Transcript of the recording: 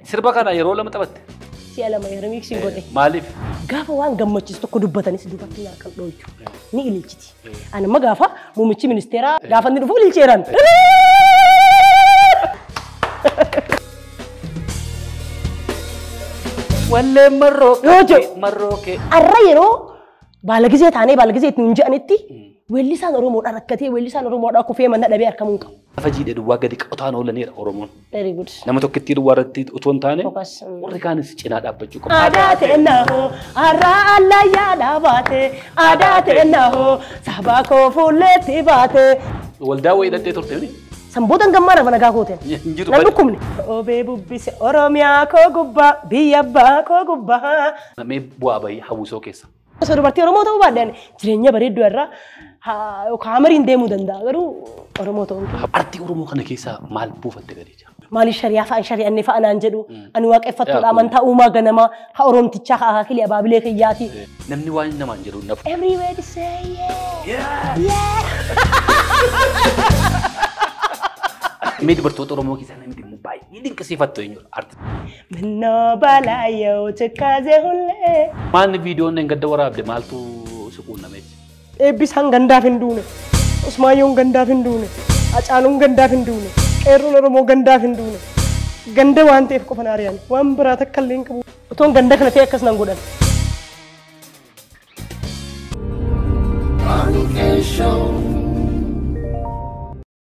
Sirba kana yeroo lama taphatte. Si'a lama hirmiiksiin godhe. Maaliif? Gaafa waan gammachiisu tokko dubbatanis dubartiin harkaan dhooychu. Ni ililchiti. Ani amma gaafa muummichi ministeeraa gaafa inni dhufu ililcheeran. Walleen marroo Yoo jiru. marroo kee. Har'a yeroo baalagizee taanee baalagizee ittiin hin je'anitti weellisaan Oromoodhaa rakkatee weellisaan Oromoodhaa kufee manna dhabee harkamuu hin qabu. Lafa jiidhe duwwaa gadi qotaan oolaniidha Oromoon. Very good. Nama tokkittii duwwaa irratti utuu hin taane Focus. warri kaanis cinaa dhaabbachuu qabu. Aadaa ta'ennahoo har'a allayyaa dhaabaate aadaa ta'ennahoo sabaa koo fuulleetti baate. Waldaa wayii hidhattee turte miti. Sanboota gammaa nama nagaa gooteen. Hin jiru Nan badi. dhukkubne. Obee bubbise Oromiyaa koo gubbaa biyya abbaa koo gubbaa. Namee bu'aa bahii hawwisoo keessa. Osoo dubartii Oromoo ta'uu baadhaan jireenya bareedduu irraa haa- yookaan hamariin deemuu danda'a garuu Oromoo ta'uu hin qabu. Artii Oromoo kana keessaa maal buufatte gadi jira? Maaliif shariyaa fa'aan shari'anne fa'aa naan jedhu ani Yaa, waaqeffattoodha kun- amantaa uumaa ganamaa haa Oromtichaa haa Hakilee Abaabilee Kiyyaati. Namni waan namaan jedhu hin nafu. Everywhere to say yeah. Mee dubartoota Oromoo keessaa namni dhimmu baay'ee dinqisiifattu eenyudha? Artii. Minnoo balaa yoo cikkaase hullee. Maalni viidiyoon hin gadda waraabde maaltu suquunname? Eebbisaan gandaaf hin duune. Usmaayyoon gandaaf hin duune. Acaanuun gandaaf hin duune. Qeerroon Oromoo gandaaf hin duune. Ganda waan ta'eef qofa na ari'an. Waan biraa takka illee hin qabu. Otoon ganda kana ta'e akkas nan godhan. Anke Show.